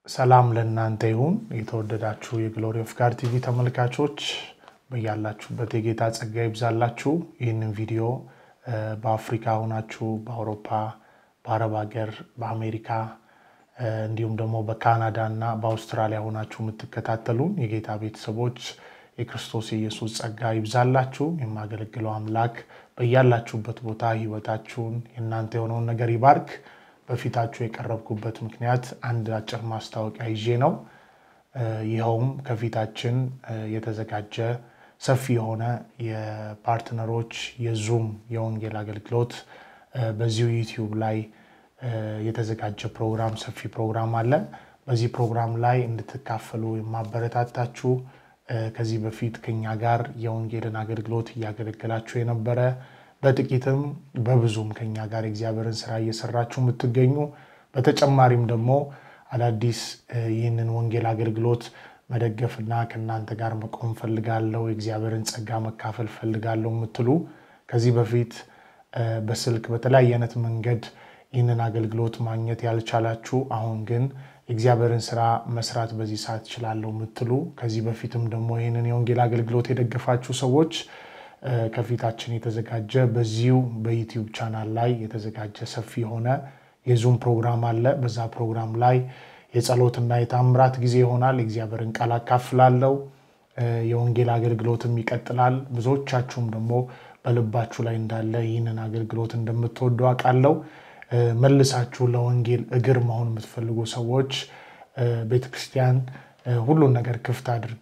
ሰላም ለእናንተ ይሁን። የተወደዳችሁ የግሎሪ ኦፍ ጋድ ቲቪ ተመልካቾች በያላችሁበት የጌታ ጸጋ ይብዛላችሁ። ይህንን ቪዲዮ በአፍሪካ ሆናችሁ በአውሮፓ፣ በአረብ ሀገር፣ በአሜሪካ እንዲሁም ደግሞ በካናዳ እና በአውስትራሊያ ሆናችሁ የምትከታተሉን የጌታ ቤተሰቦች የክርስቶስ ኢየሱስ ጸጋ ይብዛላችሁ። የማገለግለው አምላክ በያላችሁበት ቦታ ህይወታችሁን የእናንተ የሆነውን ነገር ይባርክ። በፊታችሁ የቀረብኩበት ምክንያት አንድ አጭር ማስታወቂያ ይዤ ነው። ይኸውም ከፊታችን የተዘጋጀ ሰፊ የሆነ የፓርትነሮች የዙም የወንጌል አገልግሎት በዚሁ ዩቲዩብ ላይ የተዘጋጀ ፕሮግራም ሰፊ ፕሮግራም አለ። በዚህ ፕሮግራም ላይ እንድትካፈሉ የማበረታታችሁ ከዚህ በፊት ከኛ ጋር የወንጌልን አገልግሎት እያገለገላችሁ የነበረ በጥቂትም በብዙም ከኛ ጋር የእግዚአብሔርን ስራ እየሰራችሁ የምትገኙ በተጨማሪም ደግሞ አዳዲስ ይህንን ወንጌል አገልግሎት መደገፍና ከእናንተ ጋር መቆም ፈልጋለሁ፣ የእግዚአብሔርን ጸጋ መካፈል ፈልጋለሁ የምትሉ ከዚህ በፊት በስልክ በተለያየ አይነት መንገድ ይህንን አገልግሎት ማግኘት ያልቻላችሁ አሁን ግን የእግዚአብሔርን ስራ መስራት በዚህ ሰዓት እችላለሁ የምትሉ ከዚህ በፊትም ደግሞ ይህንን የወንጌል አገልግሎት የደገፋችሁ ሰዎች ከፊታችን የተዘጋጀ በዚሁ በዩቲዩብ ቻናል ላይ የተዘጋጀ ሰፊ የሆነ የዙም ፕሮግራም አለ። በዛ ፕሮግራም ላይ የጸሎትና የታምራት ጊዜ ይሆናል። የእግዚአብሔርን ቃል አካፍላለሁ። የወንጌል አገልግሎትም ይቀጥላል። ብዙዎቻችሁም ደግሞ በልባችሁ ላይ እንዳለ ይህንን አገልግሎት እንደምትወዱ አውቃለሁ። መልሳችሁ ለወንጌል እግር መሆን የምትፈልጉ ሰዎች ቤተክርስቲያን ሁሉን ነገር ክፍት አድርጋ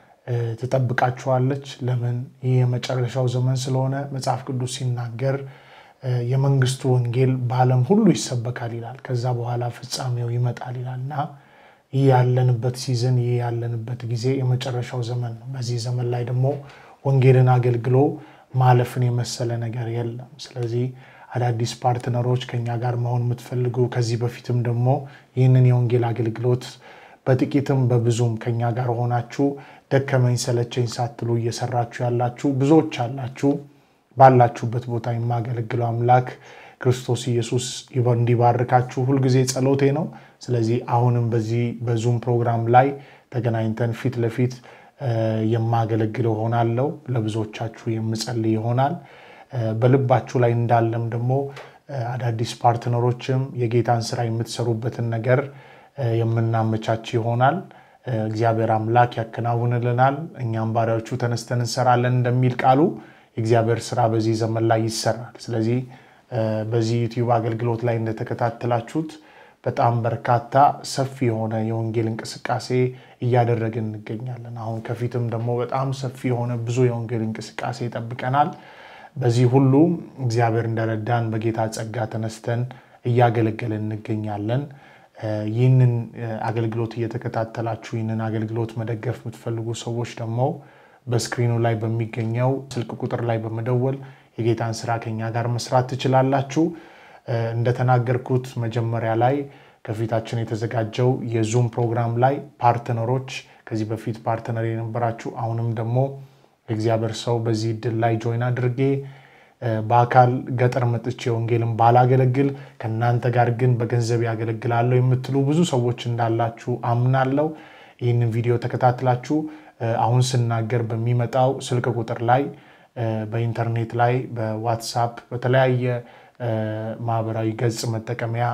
ትጠብቃችኋለች። ለምን? ይህ የመጨረሻው ዘመን ስለሆነ መጽሐፍ ቅዱስ ሲናገር የመንግስቱ ወንጌል በዓለም ሁሉ ይሰበካል ይላል። ከዛ በኋላ ፍጻሜው ይመጣል ይላል እና ይህ ያለንበት ሲዝን ይህ ያለንበት ጊዜ የመጨረሻው ዘመን ነው። በዚህ ዘመን ላይ ደግሞ ወንጌልን አገልግሎ ማለፍን የመሰለ ነገር የለም። ስለዚህ አዳዲስ ፓርትነሮች ከኛ ጋር መሆን የምትፈልጉ ከዚህ በፊትም ደግሞ ይህንን የወንጌል አገልግሎት በጥቂትም በብዙም ከኛ ጋር ሆናችሁ ደከመኝ ሰለቸኝ ሳትሉ እየሰራችሁ ያላችሁ ብዙዎች አላችሁ። ባላችሁበት ቦታ የማገለግለው አምላክ ክርስቶስ ኢየሱስ እንዲባርካችሁ ሁልጊዜ ጸሎቴ ነው። ስለዚህ አሁንም በዚህ በዙም ፕሮግራም ላይ ተገናኝተን ፊት ለፊት የማገለግለው ሆናለሁ። ለብዙዎቻችሁ የምጸልይ ይሆናል። በልባችሁ ላይ እንዳለም ደግሞ አዳዲስ ፓርትነሮችም የጌታን ስራ የምትሰሩበትን ነገር የምናመቻች ይሆናል። እግዚአብሔር አምላክ ያከናውንልናል። እኛም ባሪያዎቹ ተነስተን እንሰራለን እንደሚል ቃሉ የእግዚአብሔር ስራ በዚህ ዘመን ላይ ይሰራል። ስለዚህ በዚህ ዩቲዩብ አገልግሎት ላይ እንደተከታተላችሁት በጣም በርካታ ሰፊ የሆነ የወንጌል እንቅስቃሴ እያደረግን እንገኛለን። አሁን ከፊትም ደግሞ በጣም ሰፊ የሆነ ብዙ የወንጌል እንቅስቃሴ ይጠብቀናል። በዚህ ሁሉ እግዚአብሔር እንደረዳን በጌታ ጸጋ ተነስተን እያገለገልን እንገኛለን። ይህንን አገልግሎት እየተከታተላችሁ ይህንን አገልግሎት መደገፍ የምትፈልጉ ሰዎች ደግሞ በስክሪኑ ላይ በሚገኘው ስልክ ቁጥር ላይ በመደወል የጌታን ስራ ከኛ ጋር መስራት ትችላላችሁ። እንደተናገርኩት መጀመሪያ ላይ ከፊታችን የተዘጋጀው የዙም ፕሮግራም ላይ ፓርትነሮች ከዚህ በፊት ፓርትነር የነበራችሁ አሁንም ደግሞ የእግዚአብሔር ሰው በዚህ እድል ላይ ጆይን አድርጌ በአካል ገጠር መጥቼ ወንጌልን ባላገለግል ከእናንተ ጋር ግን በገንዘብ ያገለግላለሁ የምትሉ ብዙ ሰዎች እንዳላችሁ አምናለሁ። ይህንን ቪዲዮ ተከታትላችሁ አሁን ስናገር በሚመጣው ስልክ ቁጥር ላይ በኢንተርኔት ላይ በዋትሳፕ በተለያየ ማህበራዊ ገጽ መጠቀሚያ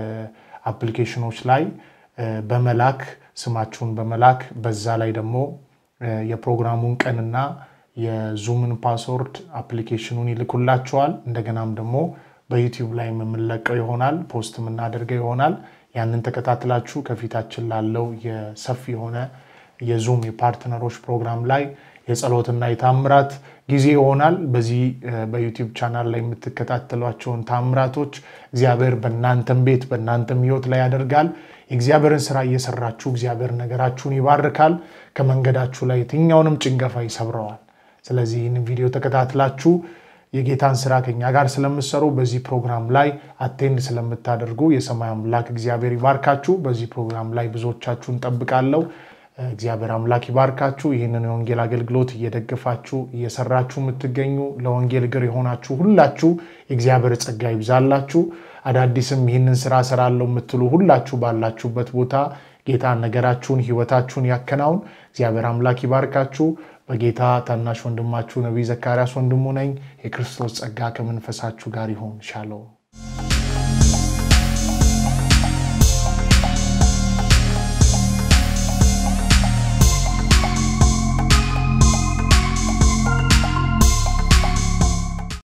አፕሊኬሽኖች ላይ በመላክ ስማችሁን በመላክ በዛ ላይ ደግሞ የፕሮግራሙን ቀንና የዙምን ፓስወርድ አፕሊኬሽኑን ይልኩላችኋል። እንደገናም ደግሞ በዩቲዩብ ላይ የምንለቀው ይሆናል፣ ፖስት የምናደርገው ይሆናል። ያንን ተከታትላችሁ ከፊታችን ላለው የሰፊ የሆነ የዙም የፓርትነሮች ፕሮግራም ላይ የጸሎትና የታምራት ጊዜ ይሆናል። በዚህ በዩቲዩብ ቻናል ላይ የምትከታተሏቸውን ታምራቶች እግዚአብሔር በእናንተም ቤት በእናንተም ሕይወት ላይ ያደርጋል። የእግዚአብሔርን ስራ እየሰራችሁ እግዚአብሔር ነገራችሁን ይባርካል። ከመንገዳችሁ ላይ የትኛውንም ጭንገፋ ይሰብረዋል። ስለዚህ ይህንን ቪዲዮ ተከታትላችሁ የጌታን ስራ ከኛ ጋር ስለምሰሩ በዚህ ፕሮግራም ላይ አቴንድ ስለምታደርጉ የሰማይ አምላክ እግዚአብሔር ይባርካችሁ። በዚህ ፕሮግራም ላይ ብዙዎቻችሁን ጠብቃለሁ። እግዚአብሔር አምላክ ይባርካችሁ። ይህንን የወንጌል አገልግሎት እየደገፋችሁ እየሰራችሁ የምትገኙ ለወንጌል እግር የሆናችሁ ሁላችሁ የእግዚአብሔር ጸጋ ይብዛላችሁ። አዳዲስም ይህንን ስራ እሰራለሁ የምትሉ ሁላችሁ ባላችሁበት ቦታ ጌታ ነገራችሁን፣ ህይወታችሁን ያከናውን። እግዚአብሔር አምላክ ይባርካችሁ። በጌታ ታናሽ ወንድማችሁ ነቢይ ዘካርያስ ወንድሙ ነኝ። የክርስቶስ ጸጋ ከመንፈሳችሁ ጋር ይሁን። ሻሎም